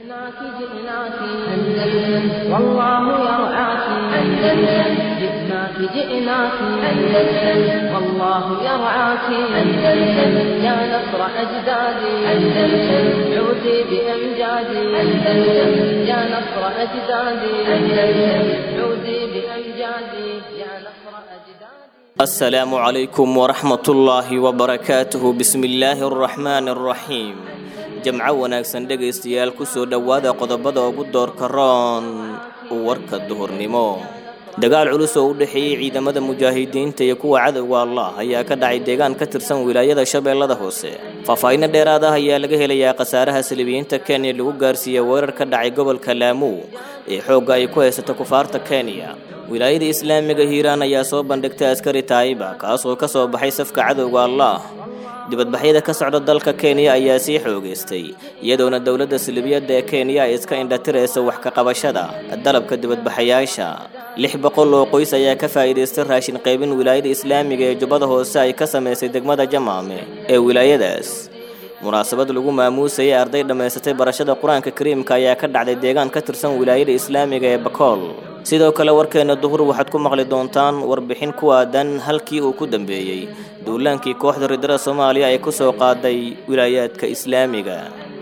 جئناك جئناك أندلس والله يرعاك أندلس جئناك جئناك أندلس والله يرعاك أندلس يا نصر أجدادي أندلس عودي بأمجادي أندلس يا نصر أجدادي أندلس عودي بأمجادي يا نصر أجدادي السلام عليكم ورحمة الله وبركاته بسم الله الرحمن الرحيم jamco wanaagsan dhegaystayaal ku soo dhowaada qodobada ugu doorka roon warka duhurnimo dagaal culus oo u dhexeeyey ciidamada mujaahidiinta iyo kuwa cadowga allah ayaa ka dhacay deegaan ka tirsan wilaayada shabeellada hoose faahfaahinno dheeraad ah ayaa laga helayaa khasaaraha salibiyiinta kenya lagu gaarsiiyey weerar ka dhacay gobolka laamuu ee xoogga ay ku haysato kufaarta kenya wilaayada islaamiga hiiraan ayaa soo bandhigtay askari taayiba kaas oo ka soo baxay safka cadowga allah dibadbaxyada ka socda dalka kenya ayaa sii xoogaystay iyadoona dowladda silibiyadda ee kenya ay iska indhatiraysa wax ka qabashada dalabka dibadbaxayaasha lix boqol oo qoys ayaa ka faa'iidaystay raashin qaybin wilaayada islaamiga ee jubbada hoose ay ka samaysay degmada jamaame ee wilaayadaas munaasabad lagu maamuusayay arday dhammaysatay barashada qur-aanka kariimka ayaa ka dhacday deegaan ka tirsan wilaayada islaamiga ee bakool sidoo kale warkeena duhur waxaad ku maqli doontaan warbixin ku aadan halkii uu ku dambeeyey duulaankii kooxda ridada soomaaliya ay ku soo qaaday wilaayaadka islaamiga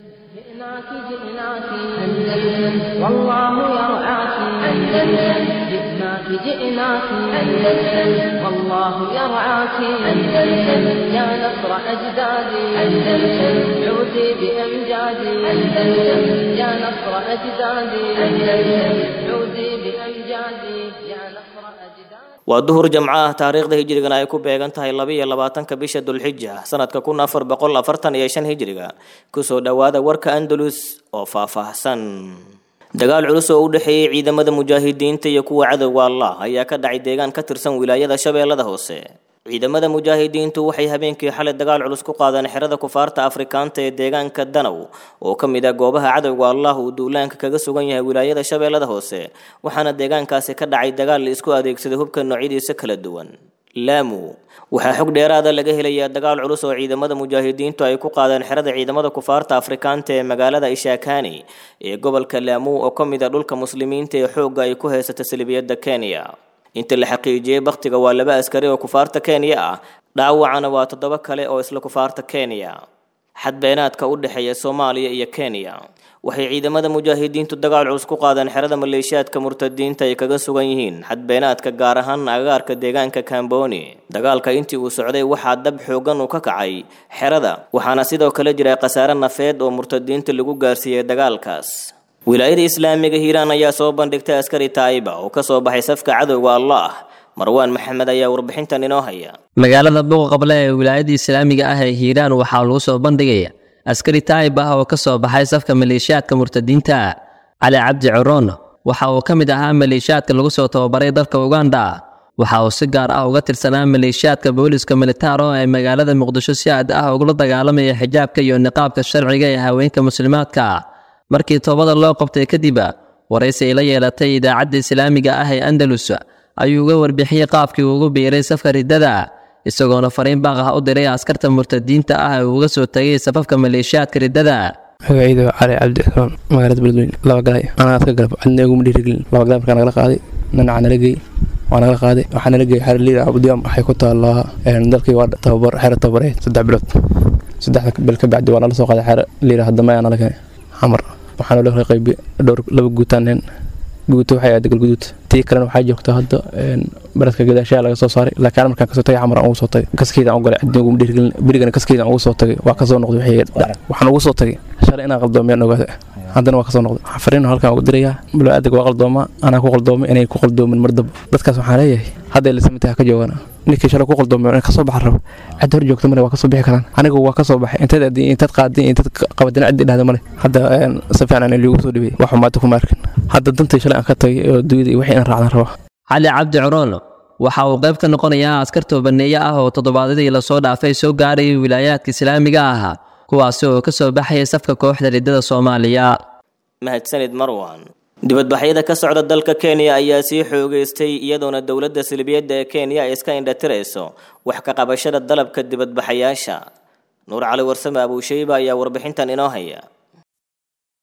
جئناك جئناك أندلس والله يرعاك أندلس جئناك جئناك أندلس والله يرعاك أندلس يا نصر أجدادي أندلس عودي بأمجادي أندلس يا نصر أجدادي أندلس عودي بأمجادي يا نصر أجدادي waa duhur jamco ah taariikhda hijrigana ay ku beegan tahay labaiyo labaatanka bisha dulxija sanadka kun afar boqol afartan iyo shan hijriga kusoo dhowaada warka andalus oo faahfaahsan dagaal culus oo u dhexeeyey ciidamada mujaahidiinta iyo kuwa cadowga allah ayaa ka dhacay deegaan ka tirsan wilaayada shabeellada hoose ciidamada mujaahidiintu waxay habeenkii xalay dagaal culus ku qaadeen xerada kufaarta afrikaanta ee deegaanka danow oo ka mid ah goobaha cadowga allah uu duulaanka kaga sugan yahay wilaayada shabeellada hoose waxaana deegaankaasi ka dhacay dagaal la isku adeegsaday hubka noocyadiisa kala duwan laamu waxaa xog dheeraada laga helayaa dagaal culus oo ciidamada mujaahidiintu ay ku qaadeen xerada ciidamada kufaarta afrikaanta ee magaalada ishaakani ee gobolka laamu oo ka mid ah dhulka muslimiinta ee xoogga ay ku haysata salibiyadda kenya inta la xaqiijiyey bakhtiga waa laba askari oo kufaarta kenya ah dhaawacana waa toddoba kale oo isla kufaarta kenya xadbeenaadka u dhexeeya soomaaliya iyo kenya waxay ciidamada mujaahidiintu dagaal culus ku qaadeen xerada maleeshiyaadka murtadiinta ay kaga sugan yihiin xadbeenaadka gaar ahaan agagaarka deegaanka kamboni dagaalka intii uu socday waxaa dab xoogan uu ka kacay xerada waxaana sidoo kale jira khasaare nafeed oo murtadiinta lagu gaarsiiyey dagaalkaas wilaayada islaamiga hiiraan ayaa soo bandhigtay askari taayiba oo ka soo baxay safka cadowga allah marwaan maxamed ayaa warbixintan inoo haya magaalada buuqa qable ee wilaayada islaamiga ah ee hiiraan waxaa lagu soo bandhigaya askari taayib ah oo ka soo baxay safka maleeshiyaadka murtadiinta cali cabdi coroon waxa uu ka mid ahaa maleeshiyaadka lagu soo tababaray dalka uganda waxa uu si gaar ah uga tirsanaa maleeshiyaadka booliska militaro ee magaalada muqdisho si aad ah ugula dagaalamaya xijaabka iyo niqaabka sharciga ee haweenka muslimaadka markii toobada loo qabtay kadib waraysi ay la yeelatay idaacadda islaamiga ah ee andalus ayuu uga warbixiyey qaabkii ugu biiray safka riddada isagoona fariin baaq ah u diray askarta murtadiinta ah ee uga soo tagay safafka maleeshiyaadka riddada magacayda cali cabdi xroon magaalada beledweyne laba galay anaa aska galab cidna iguma dhiirigelin laba galay markaa nagala qaaday nanaca nala geey waa nagala qaaday waxaa nala geeyay xero liida abudiyam waxay ku taallaa dalkii waa tababar xero tababareed saddex bilood saddexda bil ka bacdi waa nala soo qaaday xero liida haddama ayaa nala keenay xamar waxaana loo kala qaybiye dhowr laba guutaaneen guuto waxay ahayd galguduud tii kalena waxaa joogta hadda baradka gadaashaha laga soo saaray laakiin markaan kasoo tagay xamar aan ugu soo tagay kaskeeda aan u galay cidna uguma dhiirigelin berigana kaskeeda aan ugu soo tagay waa kasoo noqday wixii waxaan ugu soo tagay shalay inaan qaldoomiyaan ogaada haddana waa kasoo noqday waxaan fariin halkaan ugu dirayaa balo-aadaga waa qaldoomaa anaa ku qaldoomay inay ku qaldoomin mar daba dadkaas waxaan leeyahay hadday lisamitaha ka joogaan ninkii shalay ku qaldoomay in kasoo baxa rabo cid hor joogta male waa kasoo bixi karaan anigu waa kasoo baxay intaad adii intaad qaadin intaad qabadina cid dhahda male hadda si fiican aan liigu soo dhibay wax xumaata kuma arkin hadda dantii shalay aan ka tagay oo duuyada iyo wixii aan raacdan rabaa cali cabdi coroon waxa uu qayb ka noqonayaa askar toobaneeye ah oo toddobaadadii lasoo dhaafay soo gaarayay wilaayaadka islaamiga ah kuwaasi oo ka soo baxaya safka kooxda riddada soomaaliya mahadsanid marwan dibadbaxyada ka socda dalka kenya ayaa sii xoogeystay iyadoona dowladda silbiyadda ee kenya ay iska indhatirayso wax ka qabashada dalabka dibadbaxayaasha nuur cali warsame abuushayba ayaa warbixintan inoo haya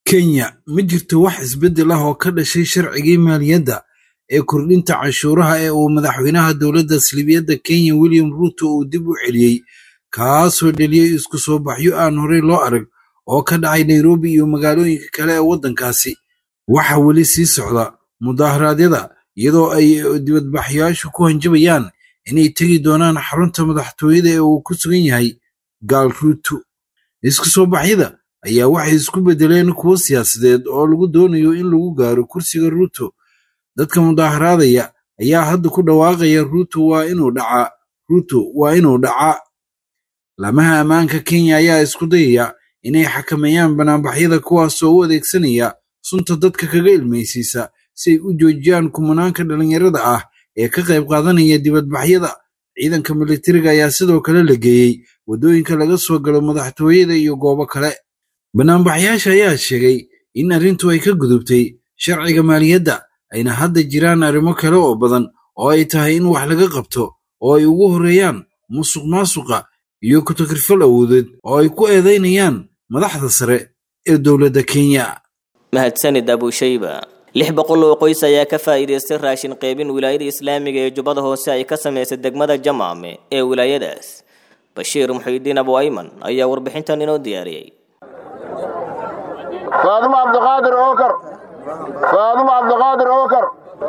kenya ma jirto wax isbeddel ah oo ka dhashay sharcigii maaliyadda ee kordhinta canshuuraha ee uu madaxweynaha dowladda salibiyadda kenya william ruuto uu dib u celiyey kaasoo dheliyey isku soo baxyo aan horey loo arag oo ka dhacay nairobi iyo magaalooyinka kale ee waddankaasi waxaa weli sii socda mudaharaadyada iyadoo ay dibadbaxyaashu ku hanjabayaan inay tegi doonaan xarunta madaxtooyada ee uu ku sugan yahay gaal ruuto isku soo baxyada ayaa waxay isku beddeleen kuwo siyaasadeed oo lagu doonayo in lagu gaaro kursiga ruuto dadka mudaharaadaya ayaa hadda ku dhawaaqaya ruuto waa inuu dhacaa ruuto waa inuu dhacaa laamaha ammaanka kenya ayaa isku dayaya inay xakameeyaan banaanbaxyada kuwaasoo u adeegsanaya sunta dadka kaga ilmaysiisa si ay u joojiyaan kumanaanka dhallinyarada ah ee ka qayb qaadanaya dibadbaxyada ciidanka militariga ayaa sidoo kale la geeyey waddooyinka laga soo galo madaxtooyada iyo goobo kale banaanbaxyaasha ayaa sheegay in arrintu ay ka gudubtay sharciga maaliyadda ayna hadda jiraan arrimo kale oo badan oo ay tahay in wax laga qabto oo ay ugu horreeyaan musuq maasuqa iyo ku-takrifal awoodeed oo ay ku eedaynayaan madaxda sare ee dowladda kenya mahadsanid abushayba lix boqol oo qoys ayaa ka faa'iidaystay raashin qaybin wilaayada islaamiga ee jubbada hoose ay ka samaysay degmada jamaame ee wilaayadaas bashiir muxiidiin abu ayman ayaa warbixintan inoo diyaariyey faadumo cabdiqaadir ookar faadumo cabdiqaadir ookar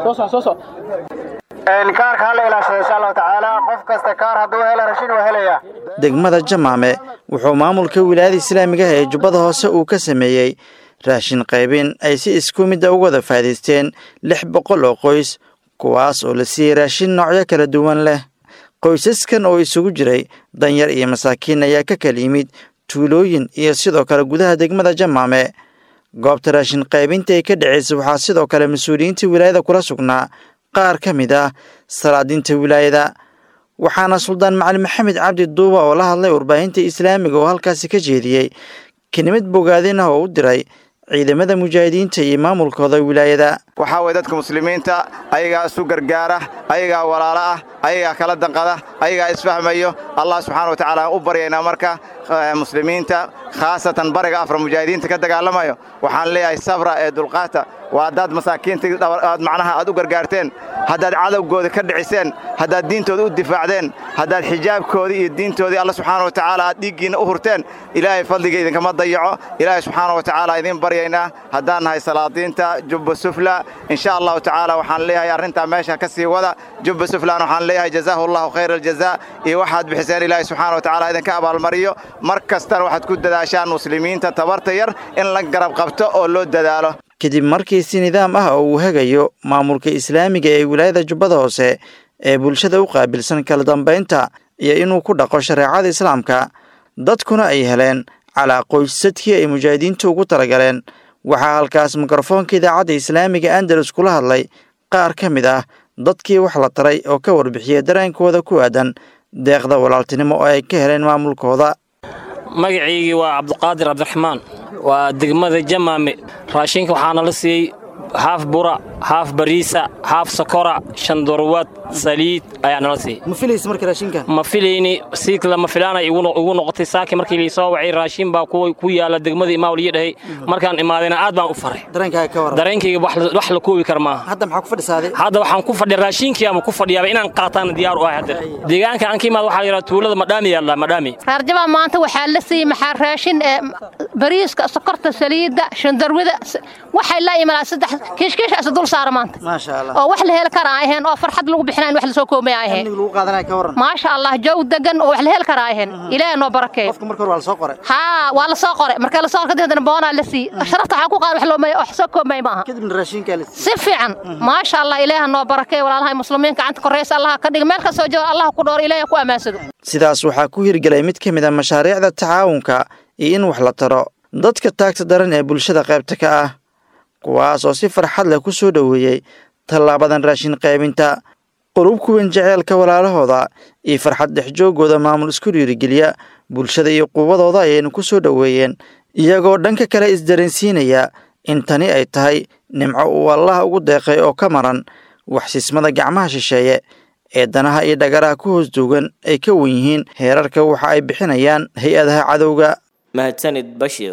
kaarka hala ilaashado insha allahu tacaala qof kasta kaar hadduu hela rashin waa helayaa degmada jamaame wuxuu maamulka wilaayada islaamiga ee jubbada hoose uu ka sameeyey raashin qaybin ay si isku midda uga wada faa'iidaysteen lix boqol oo qoys kuwaas oo la siiyey raashin noocyo kala duwan leh qoysaskan oo isugu jiray danyar iyo masaakiin ayaa ka kala yimid tuulooyin iyo sidoo kale gudaha degmada jamaame goobta raashin qaybinta ay ka dhacaysa waxaa sidoo kale mas-uuliyiinta wilaayada kula sugnaa qaar ka mid ah salaadiinta wilaayada waxaana suldaan macali maxamed cabdi duuba oo la hadlay warbaahinta islaamiga oo halkaasi ka jeediyey kelimad bogaadin ah oo u diray ciidamada mujaahidiinta iyo maamulkooda wilaayada waxaa weye dadka muslimiinta ayagaa isu gargaara ayagaa walaalo ah ayagaa kala danqada ayagaa isfahmayo allah subxaana wa tacaala aan u baryaynaa marka muslimiinta khaasatan bariga afra mujaahidiinta ka dagaalamayo waxaan leeyahay sabra ee dulqaata waa haddaad masaakiinta aad macnaha aad u gargaarteen haddaad cadowgooda ka dhiciseen haddaad diintooda u difaacdeen haddaad xijaabkoodii iyo diintoodii alla subxaana wa tacaala aad dhiiggiinna u hurteen ilaahay fadliga idinkama dayaco ilaahay subxaana wa tacaala idiin baryaynaa haddaan nahay salaadiinta jubba sufla insha allahu tacaala waxaan leeyahay arrintaa meesha ka sii wada jubba suflan waxaan leeyahay jazaahu allahu khayra aljazaa iyo waxaad bixiseen ilaahay subxaana wa tacaala idinka abaalmariyo mar kastana waxaad ku dadaashaan muslimiinta tabarta yar in la garab qabto oo loo dadaalo kadib markii si nidaam ah oo uu hagayo maamulka islaamiga ee wilaayada jubbada hoose ee bulshada u qaabilsan kala dambaynta iyo inuu ku dhaqo shareecada islaamka dadkuna ay heleen calaa qoysadkii ay mujaahidiintu ugu talagaleen waxaa halkaas mikrofoonka idaacadda islaamiga andalus kula hadlay qaar ka mid ah dadkii wax la taray oo ka warbixiyey dareenkooda ku aadan deeqda walaaltinimo oo ay ka heleen maamulkooda magaciygii waa cabdiqaadir cabdiraxmaan waa degmada jamaame raashinka waxaana la siiyey haaf bura haaf bariisa haaf sokora shan dorwad saliid ayaa nala siiyey ma filaysa marka raashinka ma filayni si lama filaanay igu noqotay saaki markii laisoo wacay raashin baa ku yaala degmada imaawal iyo dhahay markaan imaadayna aad baan u faray dareenkaaga ka waran dareenkayga wax la koobi kar maaha hadda maxaa ku fadhisaaday hadda waxaan ku fadhiya raashinkii ama ku fadhiyaaba inaan qaataan diyaar u ahay hadda deegaanka aan ka imaad waxaa la yidhaha tuulada madhaami yaalla madhaami raarjabaa maanta waxaa la siiyey maxaa raashin ee bariiska sokorta saliidda shandarwida waxay la imanaa saddex kiishkiish isa dul saara maanta maasha allah oo wax la heli kara ay ahayn oo farxad lagu bixinayn wax lasoo koomay ay ahayn amniga lagu qaadanaya ka waran maasha allah jow degan oo wax la heli kara ay ahayn ilaahay noo barakeeyo qofka marka hore waa la soo qoray haa waa la soo qoray marka la soo qoray kadibna boonaa la siiyey sharafta waxaa ku qaad wax loomay wax soo koomay ma aha kadibna raashinkaa la si fiican maasha allah ilaahay noo barakeeyo walaalahay muslimiin gacanta koreysa allah ka dhig meel ka soo jooga allah ku dhoor ilaahay ku amaansado sidaas waxaa ku hirgelay mid ka mid a mashaariicda tacaawunka iyo in wax la taro dadka taagta daran ee bulshada qaybta ka ah kuwaas oo si farxad leh ku soo dhoweeyey tallaabadan raashin qaybinta qurub kuwan jeceelka walaalahooda iyo farxad dhexjoogooda maamul isku dhiirigeliya bulshada iyo quwadooda ayaynu ku soo dhoweeyeen iyagoo dhanka kale isdareensiinaya in tani ay tahay nimco uu allah ugu deeqay oo ka maran waxsismada gacmaha shisheeye ee danaha iyo dhagaraha ku hoos duugan ay ka wan yihiin heerarka waxa ay bixinayaan hay-adaha cadowga mahadsanid bashiir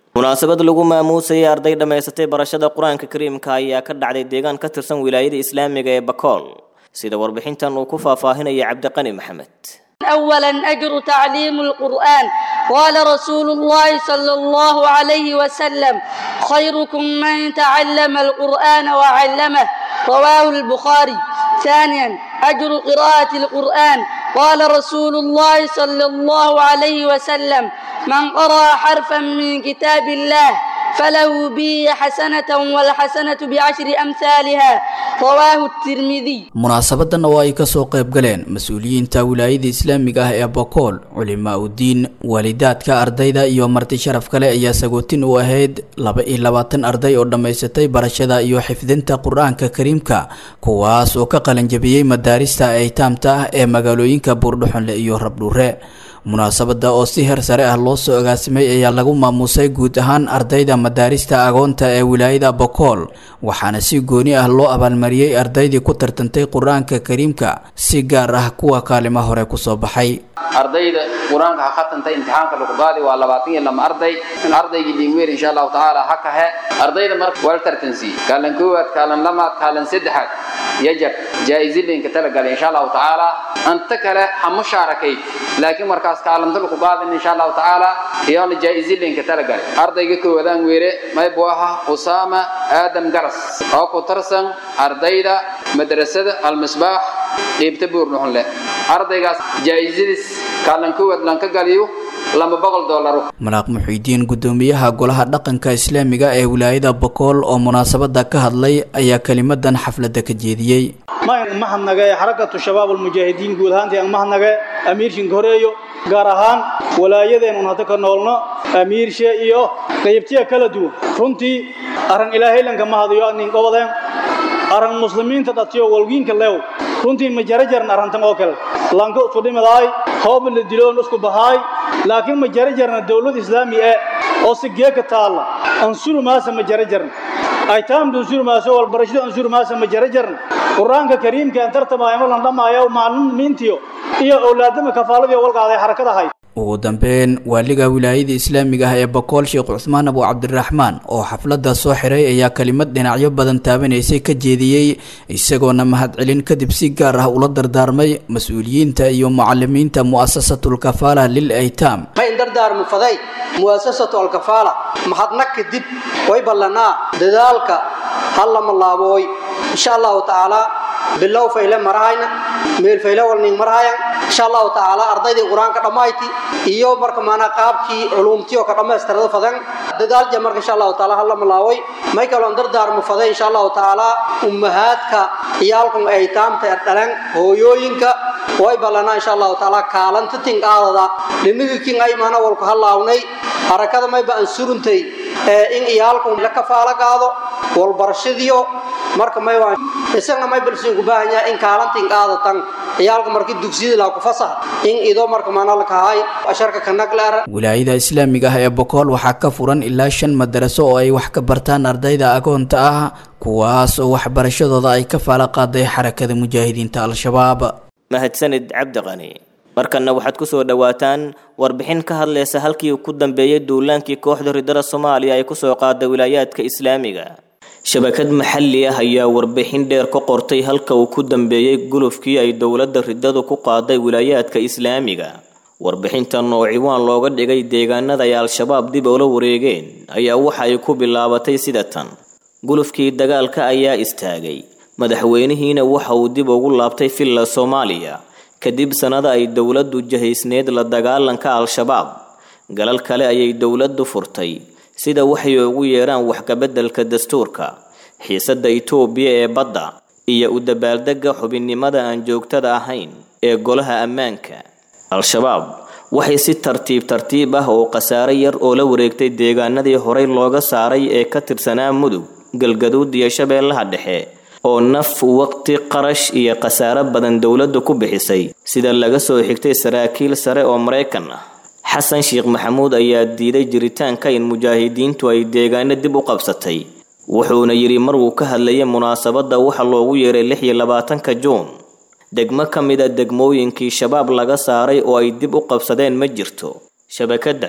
munaasabad lagu maamuusayay arday dhammaysatay barashada qur-aanka kariimka ayaa ka dhacday deegaan ka tirsan wilaayada islaamiga ee bakool sida warbixintan uu ku faahfaahinaya cabdiqani maxamed أولا أجر تعليم القرآن قال رسول الله صلى الله عليه وسلم خيركم من تعلم القرآن وعلمه رواه البخاري ثانيا أجر قراءة القرآن قال رسول الله صلى الله عليه وسلم من قرأ حرفا من كتاب الله فله به حسنة والحسنة بعشر أمثالها رواه الترمذي munaasabadan oo ay kasoo qayb galeen mas-uuliyiinta wilaayada islaamiga ah ee bokool culimaa udiin waalidaadka ardayda iyo marti sharaf kale ayaa sagootin u ahayd laba iyo labaatan arday oo dhammaysatay barashada iyo xifdinta qur-aanka kariimka kuwaas oo ka qalanjabiyey madaarista aytaamta ah ee magaalooyinka buurdhuxunle iyo rabdhuure munaasabada oo si heer sare ah loo soo agaasimay ayaa lagu maamuusay guud ahaan ardayda madaarista agoonta ee wilaayada bokool waxaana si gooni ah loo abaalmariyey ardaydii ku tartantay qur-aanka kariimka si gaar ah kuwa kaalimo hore kusoo baxay ardayda qur-aanka ha khatantay imtixaanka lagu qaadi waa labaatan iyo lama arday ardaygii dhiigmeer insha allahu tacaala ha kahe ardayda marka wala tartansiiye kaalan koowaad kaalan lamaad kaalan saddexaad yajar jaa-isilinka talagalay insha allahu tacaala anta kale ha mushaarakay laakiin markaas kaalanta lagu qaadin insha allahu tacaala iyoona jaa-isilinka talagalay ardayga koowaadaan weere maybu aha usaama aadam garas oo ku tarsan ardayda madrasada almisbaax dhiibta buurdhuxunle ardaygaas jaa-isadiis kaalan koowaad lan ka galiyo laba boqol doolaro malaaq muxiidiin gudoomiyaha golaha dhaqanka islaamiga ee wilaayada bokool oo munaasabada ka hadlay ayaa kelimadan xafladda ka jeediyey mayn mahadnage xarakatu shabaab almujaahidiin guud ahaantii aan mahadnage amiirshinka horeeyo gaar ahaan walaayadeenun hadda ka noolno amiirshe iyo qaybtiya kala duwan runtii arran ilaahaylanka mahadayo nin qobadeen arran muslimiinta dhatiyo walgiinka leew runtii ma jara jaran arrantan oo kale lanka isku dhimidaay hooba la diloon isku bahaay laakiin ma jara jarna dawlad islaami eh oo si geeka taalla ansuru maasa ma jara jarna aytaamdu ansuru maaso walbarashadu ansuru maasa ma jara jarna qur-aanka kariimka aan tartamaayo ma lan dhamaayo maalimiintiyo iyo owlaadama kafaaladii walqaaday xarakada ahayd ugu dambeyn waaliga wilaayada islaamiga ah ee bokool sheekh cusmaan abu cabdiraxmaan oo xafladda soo xiray ayaa kelimad dhinacyo badan taabanaysay ka jeediyey isagoona mahadcelin kadib si gaar ah ula dardaarmay mas-uuliyiinta iyo mucalimiinta mu'asasatulkafaala lil aytaam ma in dardaarmu faday mu'asasatu alkafaala mahadna kadib way ballanaa dadaalka hallama laabooy insha allahu tacaala bilow fayle marahayna meel fayle walning marahayan insha allahu tacaala ardaydii qur-aanka dhammayti iyo marka maanaa qaabkii culumtiyo ka dhammaystirada fadan dadaalja marka insha allahu taala hallama laabooy may kaloon dardaarmu faday insha allahu tacaala ummahaadka iyaalkun aytaamta dhalan hooyooyinka way ballanaa insha allahu tacaala kaalanta tinqaadada dhinigikin ay maana walku hallaawnay harakada mayba aan suruntay in iyaalkun la kafaalo qaado walbarashadiyo marka may waa isagna may balsiin ku baahan yahay in kaalantin qaadatan ciyaalka markii dugsiyada laa ku fasax in ido marka maana la kahay asharka kanaglaara wilaayada islaamiga ah ee bokool waxaa ka furan ilaa shan madaraso oo ay wax ka bartaan ardayda agoonta ah kuwaas oo waxbarashadooda ay ka faala qaaday xarakada mujaahidiinta al-shabaab mahadsanid cabdiqani markanna waxaad ku soo dhowaataan warbixin ka hadlaysa halkii ku dambeeyey duulaankii kooxda ridada soomaaliya ay kusoo qaaday wilaayaadka islaamiga shabakad maxalli ah ayaa warbixin dheer ka qortay halka uu ku dambeeyey gulufkii ay dowladda ridadu ku qaaday wilaayaadka islaamiga warbixintan oo ciwaan looga dhigay deegaanada ay al-shabaab dib ula wareegeen ayaa waxa ay ku bilaabatay sida tan gulufkii dagaalka ayaa istaagay madaxweynihiina waxa uu dib ugu laabtay villa soomaaliya kadib sannada ay dowladdu jahaysneed la dagaalanka al-shabaab galal kale ayay dowladdu furtay sida waxay ugu yeeraan waxkabeddelka dastuurka xiisadda itoobiya ee badda iyo u dabaaldegga xubinnimada aan joogtada ahayn ee golaha ammaanka al-shabaab waxay si tartiib tartiib ah oo khasaare yar oo la wareegtay deegaanadii horey looga saaray ee ka tirsanaa mudug galgaduud iyo shabeellaha dhexe oo naf waqti qarash iyo khasaare badan dowladdu ku bixisay sida laga soo xigtay saraakiil sare oo maraykan ah xasan sheekh maxamuud ayaa diiday jiritaanka in mujaahidiintu ay deegaano dib u qabsatay wuxuuna yidhi mar uu ka hadlayay munaasabadda waxa loogu yeeray lix iyo labaatanka juun degmo ka mida degmooyinkii shabaab laga saaray oo ay dib u qabsadeen ma jirto shabakadan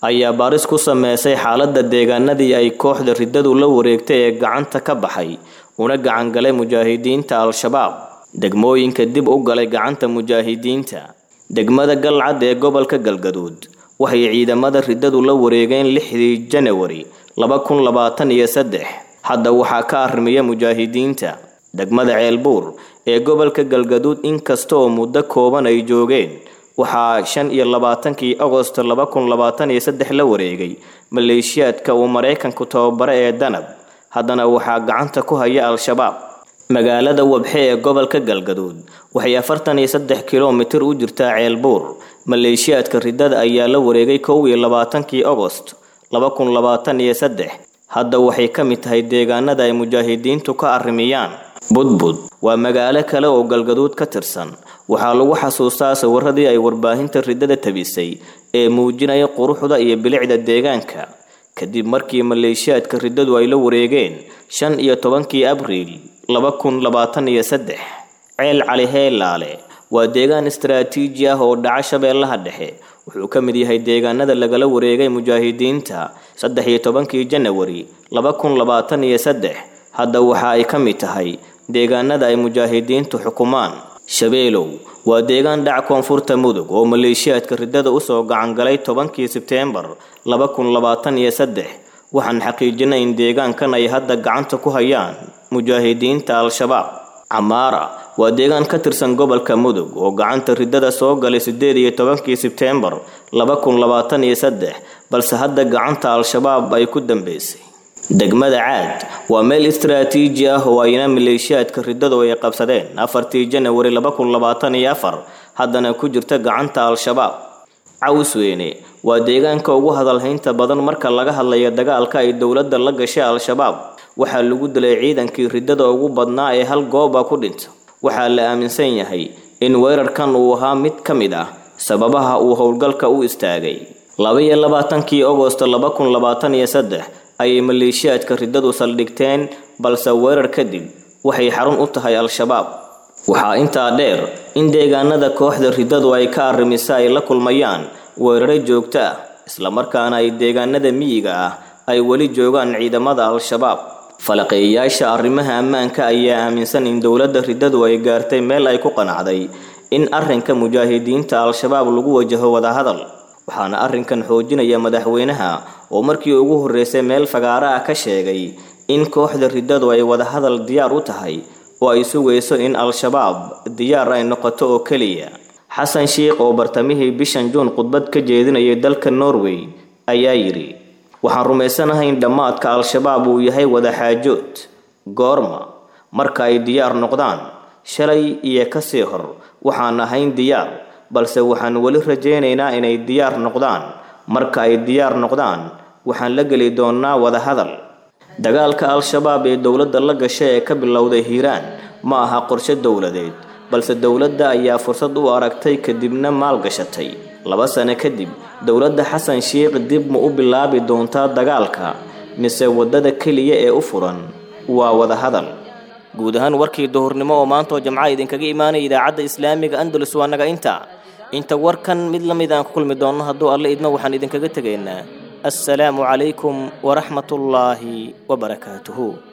ayaa baaris ku sameysay xaaladda deegaanadii ay kooxda riddadu la wareegtay ee gacanta ka baxay una gacangalay mujaahidiinta al-shabaab degmooyinka dib u galay gacanta mujaahidiinta degmada galcad ee gobolka galgaduud waxay ciidamada riddadu la wareegeen lixdii janawari laba kun labaatan iyo saddex hadda waxaa ka arrimiya mujaahidiinta degmada ceelbuur ee gobolka galgaduud inkasta oo muddo kooban ay joogeen waxaa shan iyo labaatankii agosto laba kun labaatan iyo saddex la wareegay maleeshiyaadka uu maraykanku tababare ee danab haddana waxaa gacanta ku haya al-shabaab magaalada wabxe ee gobolka galgaduud waxay afartan iyo saddex kilomitir u jirtaa ceelbuur maleeshiyaadka riddada ayaa la wareegay kow iyo labaatankii agost laba kun labaatan iyo saddex hadda waxay ka mid tahay deegaanada ay mujaahidiintu ka arrimiyaan budbud waa magaalo kale oo galgaduud ka tirsan waxaa lagu xasuustaa sawiradii ay warbaahinta riddada tabisay ee muujinaya quruxda iyo bilicda deegaanka kadib markii maleeshiyaadka riddadu ay la wareegeen shan iyo tobankii abriil laba kun labaatan iyo saddex ceel cali heelaale waa deegaan istaraatiiji ah oo dhaca shabeellaha dhexe wuxuu ka mid yahay deegaanada lagala wareegay mujaahidiinta saddex iyo tobankii janawari laba kun labaatan iyo saddex hadda waxa ay ka mid tahay deegaanada ay mujaahidiintu xukumaan shabeelow waa deegaan dhac koonfurta mudug oo maleeshiyaadka riddada usoo gacangalay tobankii sebteembar laba kun labaatan iyo saddex waxaan xaqiijinay in deegaankan ay hadda gacanta ku hayaan mujaahidiinta al-shabaab camaara waa deegaan ka tirsan gobolka mudug oo gacanta riddada soo galay sideed iyo tobankii sebteembar laba kun labaatan iyo saddex balse hadda gacanta al-shabaab ay ku dambeysay degmada caad waa meel istaraatiiji ah oo ayna maleeshiyaadka riddadu ay qabsadeen afartii janawari laba kun labaatan iyo afar haddana ku jirta gacanta al-shabaab cawsweyne waa deegaanka ugu hadalhaynta badan marka laga hadlayo dagaalka ay dowladda la gashay al-shabaab waxaa lagu dilay ciidankii riddada ugu badnaa ee hal gooba ku dhinta waxaa la aaminsan yahay in weerarkan uu ahaa mid ka mid ah sababaha uu howlgalka u istaagay laba iyo labaatankii agosto laba kun labaatan iyo saddex ayay maleeshiyaadka riddadu saldhigteen balse weerar kadib waxay xarun u tahay al-shabaab waxaa intaa dheer in deegaanada kooxda riddadu ay ka arrimisa ay la kulmayaan weeraro joogto ah islamarkaana ay deegaanada miyiga ah ay weli joogaan ciidamada al-shabaab falaqeeyayaasha arrimaha ammaanka ayaa aaminsan in dowladda riddadu ay gaartay meel ay ku qanacday in arrinka mujaahidiinta al-shabaab lagu wajaho wadahadal waxaana arrinkan xoojinaya madaxweynaha oo markii ugu horreysay meel fagaaro ah ka sheegay in kooxda riddadu ay wadahadal diyaar u tahay oo ay sugayso in al-shabaab diyaar ay noqoto oo keliya xasan sheikh oo bartamihii bishan juun khudbad ka jeedinayay dalka norway ayaa yidhi waxaan rumaysanahay in dhammaadka al-shabaab uu yahay wadaxaajood goorma marka ay diyaar noqdaan shalay iyo kasii hor waxaan ahayn diyaar balse waxaan weli rajaynaynaa inay diyaar noqdaan marka ay diyaar noqdaan waxaan la geli doonnaa wadahadal dagaalka al-shabaab ee dowladda la gasha ee ka bilowday hiiraan ma aha qorshe dowladeed balse dowladda ayaa fursad u aragtay kadibna maalgashatay laba sano kadib dowladda xasan sheikh dib ma u bilaabi doontaa dagaalka mise waddada keliya ee u furan waa wadahadal guud ahaan warkii duhurnimo oo maanta oo jamca idinkaga imaanaya idaacadda islaamiga andalus waa naga inta inta warkan mid la mid aan ku kulmi doonno hadduu alle idmo waxaan idinkaga tegaynaa assalaamu calaykum waraxmatullaahi wabarakaatuhu